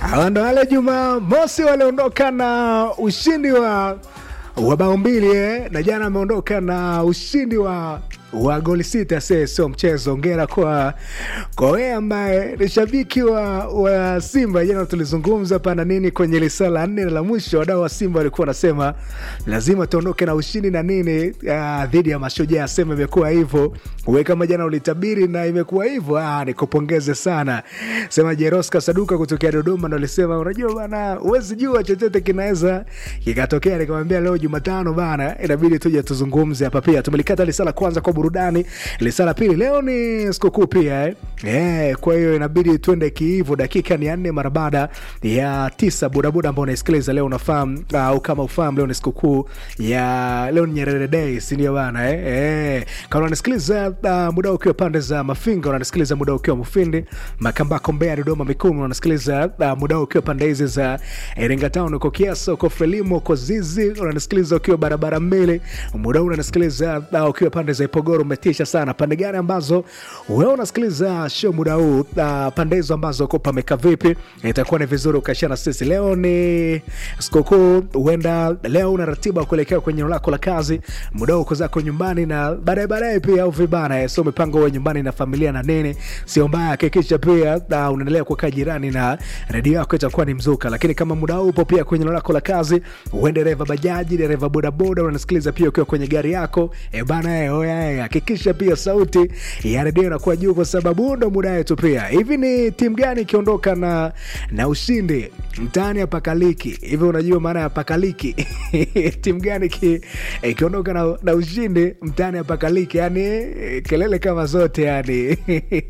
Hawa ndo wale Jumamosi waliondoka na ushindi wa wa bao mbili eh, na jana ameondoka na ushindi wa wa goli sita. Se sio mchezo. Ongera kwa kwa wewe ambaye ni shabiki wa, wa Simba. Jana tulizungumza pana nini kwenye lisa la nne la mwisho, wadau wa Simba walikuwa wanasema lazima tuondoke na ushindi na nini ah, dhidi ya Mashujaa. Sema imekuwa hivyo, wewe kama jana ulitabiri na imekuwa hivyo, ah, nikupongeze sana. Sema Jeroska Saduka kutokea Dodoma ndo alisema, unajua bana, huwezi jua chochote kinaweza kikatokea. Nikamwambia leo Jumatano bana, inabidi tuje tuzungumze hapa. Pia tumelikata lisa la kwanza kwa burudani, lisa la pili leo ni sikukuu pia eh. Eh, kwa hiyo inabidi tuende kiivo. Dakika ni ya nne mara baada ya tisa. Bodaboda ambao unaisikiliza leo unafahamu au kama ufahamu, leo ni sikukuu ya leo ni Nyerere Day, si ndio bana eh? Eh, kama unanisikiliza uh, muda ukiwa pande za Mafinga, unanisikiliza muda ukiwa Mufindi, Makambako, Mbeya, Dodoma, Mikumi, unanisikiliza uh, muda ukiwa pande hizi za Iringa Town, uko Kiasa, uko Frelimo, uko Zizi, unanisikiliza ukiwa barabara mbili, muda huu unanisikiliza uh, ukiwa pande za Ipogoro. Umetisha sana. Pande gani ambazo wewe unasikiliza show muda huu uh, pande hizo ambazo uko pameka vipi? Itakuwa ni vizuri ukashia na sisi. Leo ni sikukuu, huenda leo una ratiba kuelekea kwenye eneo lako la kazi, muda huu uko zako nyumbani na baadaye baadaye pia au vibana eh, so mipango wewe nyumbani na familia na nini, sio mbaya. Hakikisha pia uh, unaendelea kukaa jirani na redio yako, itakuwa ni mzuka. Lakini kama muda huu upo pia kwenye eneo lako la kazi, uwe dereva bajaji, dereva bodaboda, unanisikiliza pia ukiwa kwenye gari yako e bana eh, oya eh, hakikisha pia sauti ya redio inakuwa juu, kwa sababu ndo muda wetu pia. Hivi ni timu gani ikiondoka na na ushindi mtaani ya pakaliki hivi? Unajua maana ya pakaliki? timu gani ki- ikiondoka na, na ushindi mtaani ya pakaliki? Yani eh, kelele kama zote, yani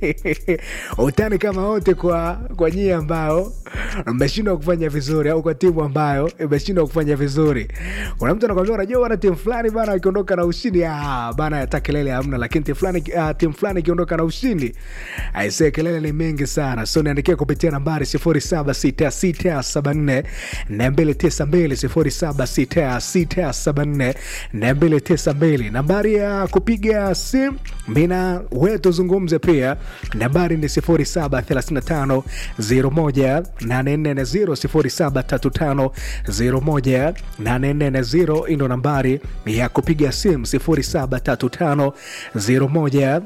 utani kama wote kwa kwa nyie ambao mmeshindwa kufanya vizuri, au kwa timu ambayo imeshindwa kufanya vizuri. Kuna mtu anakwambia, unajua bana, timu fulani bana ikiondoka na ushindi ah, bana hata kelele hamna, lakini timu fulani ah, timu fulani ikiondoka na ushindi aisee, kelele ni mengi sana. So niandikia kupitia nambari 076674 292 076674 nambari ya kupiga simu mina we tuzungumze pia, nambari ni 0735 01 840 0735 01 ndo nambari ya kupiga simu 0735 01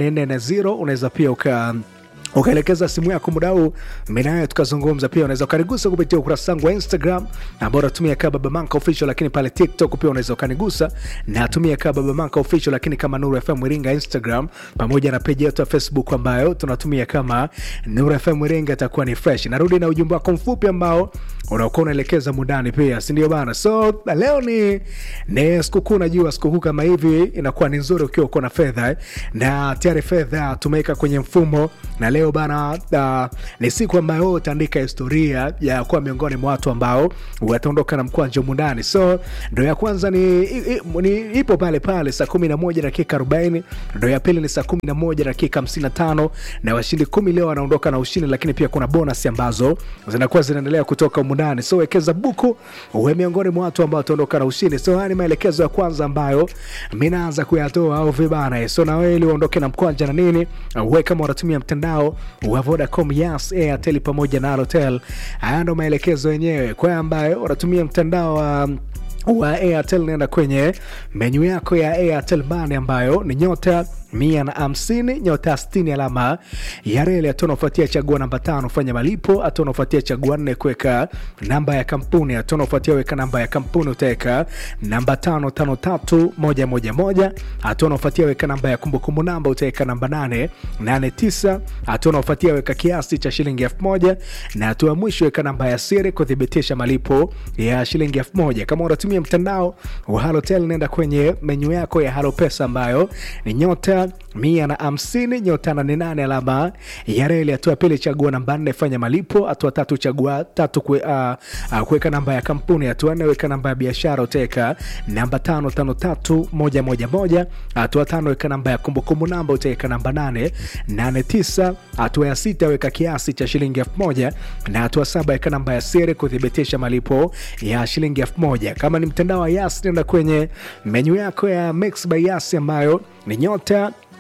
840. Unaweza pia uka ukaelekeza simu yako muda huu minayo tukazungumza. Pia unaweza ukanigusa kupitia ukurasa wangu wa Instagram ambao natumia kama Baba Manka Official, lakini pale TikTok pia unaweza ukanigusa, natumia kama Baba Manka Official, lakini kama Nuru FM Iringa Instagram, pamoja na peji yetu ya Facebook ambayo tunatumia kama Nuru FM Iringa, itakuwa ni fresh. Narudi na ujumbe wako mfupi ambao unakuwa unaelekeza mundani pia, si ndio bana? So leo ni ni sikukuu, najua sikukuu kama hivi inakuwa ni nzuri ukiwa uko na fedha eh, na tayari fedha tumeweka kwenye mfumo na leo bana uh, ni siku ambayo utaandika historia ya kuwa miongoni mwa watu ambao wataondoka na mkwanja mundani. So ndo ya kwanza ni, i, ni ipo pale pale saa kumi na moja dakika arobaini. Ndo ya pili ni saa kumi na moja dakika hamsini na tano na washindi kumi leo wanaondoka na ushindi, lakini pia kuna bonus ambazo zinakuwa zinaendelea kutoka mundani. So wekeza buku uwe miongoni mwa watu ambao wataondoka na ushindi. So haya ni maelekezo ya kwanza ambayo mi naanza kuyatoa au vibana. So na wewe ili uondoke na mkwanja na nini, uwe kama unatumia mtandao wa Vodacom, Yas, Airtel pamoja na Halotel. Haya ndo maelekezo yenyewe kwa ambayo unatumia mtandao wa wa Airtel, nenda kwenye menyu yako ya Airtel Money ambayo ni nyota mia na hamsini nyota sitini alama ya reli. Hatua unaofuatia chagua namba tano fanya malipo. Hatua unaofuatia chagua nne kuweka namba ya kampuni. Hatua unaofuatia weka namba ya kampuni utaweka namba tano tano tatu moja moja moja. Hatua unaofuatia weka namba ya kumbukumbu namba utaweka namba nane nane tisa. Hatua unaofuatia weka kiasi cha shilingi elfu moja na hatua ya mwisho weka namba ya siri kuthibitisha malipo ya shilingi elfu moja. Kama unatumia mtandao wa Halotel nenda kwenye menyu yako ya Halo Pesa ambayo ni nyota mia na hamsini nyota nane nane alama ya reli. Hatua ya pili chagua namba nne fanya malipo. Hatua tatu chagua tatu kwe, uh, uh, kuweka namba ya kampuni. Hatua nne weka namba ya biashara utaweka namba tano tano tatu moja moja moja. Hatua tano weka namba ya kumbukumbu namba utaweka namba nane nane tisa. Hatua ya sita weka kiasi cha shilingi elfu moja na hatua saba weka namba ya siri kuthibitisha malipo ya shilingi elfu moja. Kama ni mtandao wa Yas nenda kwenye menyu yako ya Mix by Yas ambayo ni nyota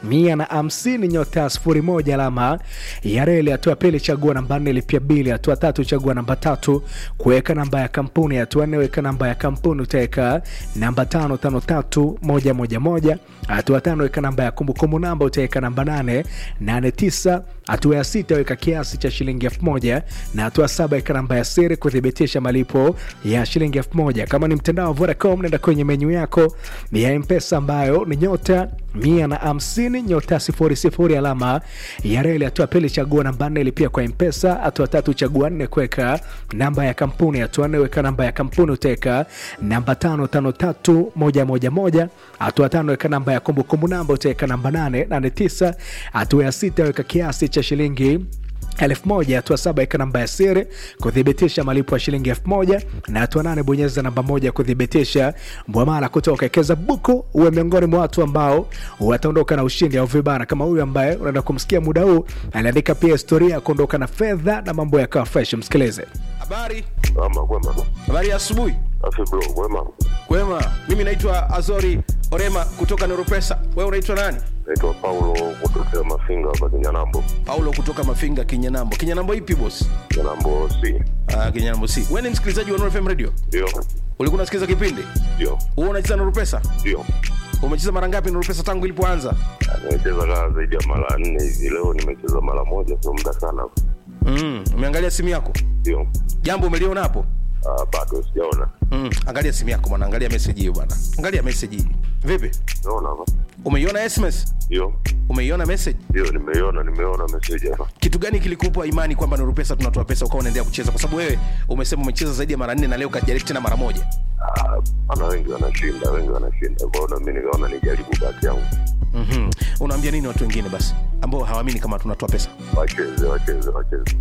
mia na hamsini nyota sifuri moja alama ya reli. Hatua ya pili chagua namba nne lipia bili. Hatua tatu chagua namba tatu kuweka namba ya kampuni. Hatua nne weka namba ya kampuni utaweka namba tano tano tatu moja moja moja. Hatua tano weka namba ya kumbukumbu namba utaweka namba nane nane tisa. Hatua ya sita weka kiasi cha shilingi elfu moja na hatua saba weka namba ya siri kuthibitisha malipo ya shilingi elfu moja. Kama ni mtandao wa Vodacom, nenda kwenye menyu yako ya Mpesa ambayo ni nyota mia na hamsini nyota sifuri sifuri alama ya reli. Hatua pili chagua namba nne lipia kwa Mpesa. Hatua tatu chagua nne kuweka namba ya kampuni. Hatua nne weka namba ya kampuni utaweka namba tano tano tatu moja moja moja. Hatua tano weka namba ya kumbukumbu namba utaweka namba nane nane tisa. Hatua ya sita weka kiasi cha shilingi elfu moja. Hatua saba weka namba ya siri kuthibitisha malipo ya shilingi elfu moja na hatua nane bonyeza namba moja kuthibitisha mwamala kutoka Ekeza Buku. Uwe miongoni mwa watu ambao wataondoka na ushindi au vibana kama huyu ambaye unaenda kumsikia muda huu, aliandika pia historia ya kuondoka na fedha na mambo yakawa fresh. Msikilize. Habari, Ama kwema. habari ya asubuhi. Afi bro, kwema. Kwema, mimi naitwa Azori Orema kutoka Neuropesa. Wewe unaitwa nani? Naitwa Paulo kutokea Mafinga hapa Kinyanambo. Paulo kutoka Mafinga, Kinyanambo. Kinyanambo ipi boss? Kinyanambo C. Ah, Kinyanambo si. Wewe ni msikilizaji wa Nuru FM Radio? Ndio. Ulikuwa unasikiza kipindi? Ndio. Wewe unacheza Nuru Pesa? Ndio. Umecheza mara ngapi Nuru Pesa tangu ilipoanza? Nimecheza kaa zaidi ya mara nne hivi. Leo nimecheza mara moja, sio muda sana. Mm, umeangalia simu yako? Ndio. Jambo umeliona hapo? Ah, bado sijaona. Mm, angalia simu yako bwana, angalia message hiyo bwana. Angalia message hii. Vipi? Naona hapa. Umeiona SMS? Ndio. Umeiona message? Ndio, nimeiona, nimeona message hapa. kitu gani kilikupa imani kwamba Nuru Pesa tunatoa pesa ukawa unaendelea kucheza? Kwa sababu wewe umesema umecheza zaidi ya mara nne na leo kajaribu tena mara moja. Ah, ana wengi wanashinda, wengi wanashinda. Kwa hiyo na mimi nikaona nijaribu bahati yangu. mm Unaambia nini watu wengine basi ambao hawaamini kama tunatoa pesa? Wacheze, wacheze, wacheze.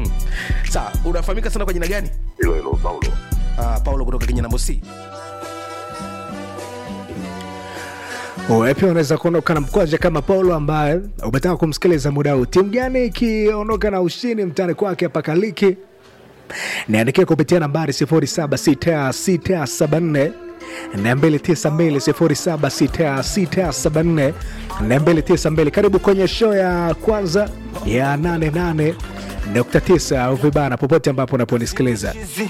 Sawa, unafahamika sana kwa jina gani? Hilo hilo Paulo. Uh, Paulo kutoka Kinyanambo C. Wewe pia unaweza kuondoka na mkwaja kama Paulo ambaye umetaka kumsikiliza muda huu. Timu gani ikiondoka na ushindi mtani kwake hapa Kaliki? Niandikia kupitia nambari 076674 na 292 076674 na 292. Karibu kwenye show ya kwanza ya 88.9 au vibana popote ambapo unaponisikiliza.